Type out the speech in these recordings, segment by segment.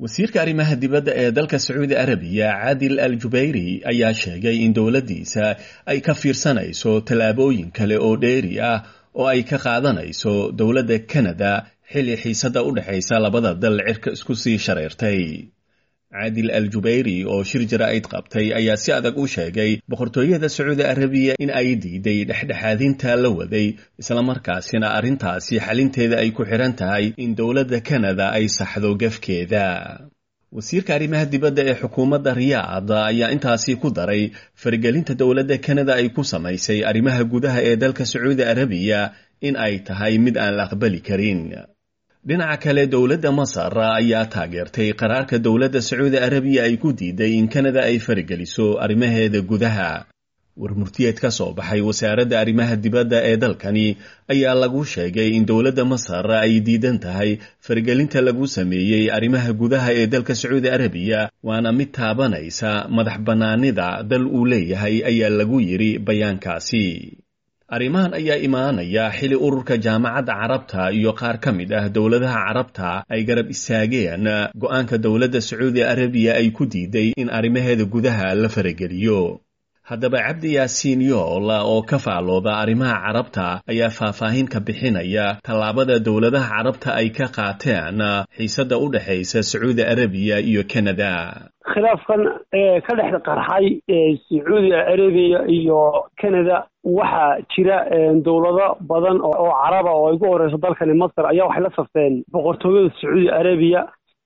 wasiirka arrimaha dibadda ee dalka sacuudi arabiya caadil al jubayri ayaa sheegay in dowladdiisa ay ka fiirsanayso tallaabooyin kale oo dheeri ah oo ay ka qaadanayso dowladda kanada xilli xiisadda u dhexaysa labada dal cirka isku sii shareertay caadil al jubayri oo shir jaraa'id qabtay ayaa si adag u sheegay boqortooyada sacuudi arabiya in ay diiday dhexdhexaadinta la waday islamarkaasina arrintaasi xalinteeda ay ku xidhan tahay in dowladda kanada ay saxdo gafkeeda wasiirka arrimaha dibadda ee xukuumadda riyaad ayaa intaasi ku daray faragelinta dowladda kanada ay ku samaysay arrimaha gudaha ee dalka sacuudi arabiya in ay tahay mid aan la aqbali karin dhinaca kale dowladda masar ayaa taageertay qaraarka dowladda sacuudi arabiya ay ku diiday in kanada ay farageliso arrimaheeda gudaha warmurtiyeed ka soo baxay wasaaradda arrimaha dibadda ee dalkani ayaa lagu sheegay in dowladda masar ay diidan tahay faragelinta lagu sameeyey arrimaha gudaha ee dalka sacuudi arabiya waana mid taabanaysa madax bannaanida dal uu leeyahay ayaa lagu yidhi bayaankaasi arrimahan ayaa imaanaya xili ururka jaamacadda carabta iyo qaar ka mid ah dowladaha carabta ay garab istaageen go'aanka dowladda sacuudi arabiya ay ku diiday in arrimaheeda gudaha la farageliyo haddaba cabdi yaasiin yool oo ka faalooda arrimaha carabta ayaa faahfaahin ka bixinaya tallaabada dowladaha carabta ay ka qaateen xiisadda u dhexaysa sacuudi arabiya iyo kanada khilaafkan ee ka dhex qarxay sacuudi arabiya iyo canada waxaa jira dowlado badan oo caraba oo ay ugu horeyso dalkani masar ayaa waxay la safteen boqortooyada sacuudi arabiya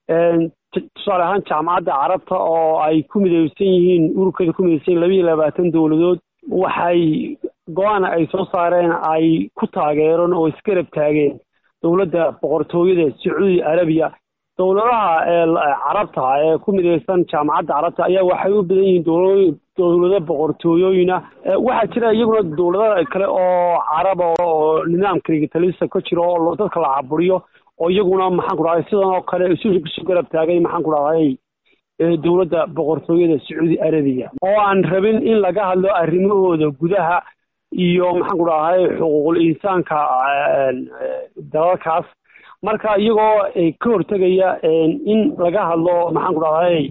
tusaale ahaan jaamacadda carabta oo ay ku mideysan yihiin ururkeeda ku mideysan yihin laba iyo labaatan dowladood waxay go-aan ay soo saareen ay ku taageereen oo isgarab taageen dowladda boqortooyada sacuudi arabiya dowladaha carabta ee ku mideysan jaamacadda carabta ayaa waxay u badan yihiin dowla dowlado boqortooyooyina waxaa jira iyaguna dowlada kale oo caraba oo nidaamka rigitalisa ka jiro oo dadka la caburiyo oo iyaguna maxaan ku dhahday sidan oo kale isu isu garab taagay maxaan ku dhahday dowladda boqortooyada sacuudi arabiya oo aan rabin in laga hadlo arrimahooda gudaha iyo maxaan ku dhahday xuquuqul insaanka dalalkaas marka iyagoo ka hortegaya in laga hadlo maxaan ku dhahday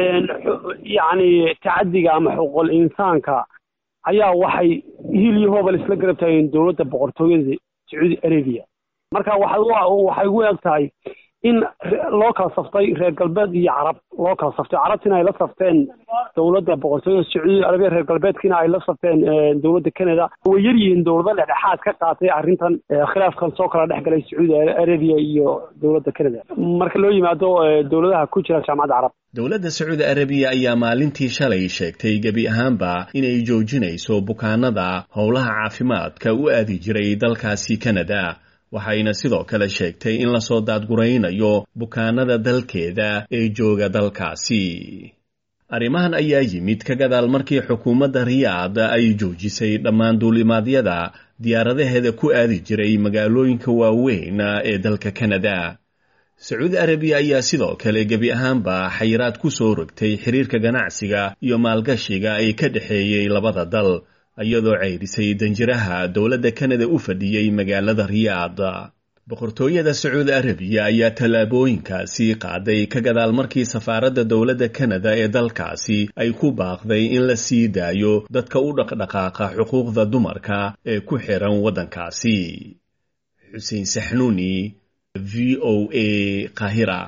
yacni tacadiga ama xuquuqul insaanka ayaa waxay hil iyo hoobal isla garab taageen dowladda boqortooyada sacuudi arabiya marka waxay ugu eg tahay in loo kala saftay reer galbeed iyo carab loo kala saftay carabtiina ay la safteen dowladda boqortooyada sacuudi arabiya reer galbeedkiina ay la safteen dowladda canada way yar yihiin dowlado dhexdhexaad ka qaatay arrintan khilaafkan soo kala dhex galay sacuudi arabiya iyo dowladda canada marka loo yimaado dowladaha ku jira jaamacadda carab dowladda sacuudi arabiya ayaa maalintii shalay sheegtay gebi ahaanba inay joojinayso bukaanada howlaha caafimaadka u aadi jiray dalkaasi canada waxayna sidoo kale sheegtay in lasoo daadguraynayo bukaanada dalkeeda ee jooga dalkaasi arrimahan ayaa yimid ka gadaal markii xukuumadda riyaad ay joojisay dhammaan duulimaadyada diyaaradaheeda ku aadi jiray magaalooyinka waaweyn ee dalka kanada sacuudi arabiya ayaa sidoo kale gebi ahaanba xayiraad ku soo rogtay xiriirka ganacsiga iyo maalgashiga ee ka dhexeeyey labada dal iyadoo ceyrisay danjiraha dowladda kanada u fadhiyey magaalada riyaad boqortooyada sacuudi arabiya ayaa tallaabooyinkaasi qaaday ka gadaal markii safaaradda dowladda kanada ee dalkaasi ay ku baaqday in la sii daayo dadka u dhaqdhaqaaqa xuquuqda dumarka ee ku xiran waddankaasi xuseen saxnuuni v o a qahira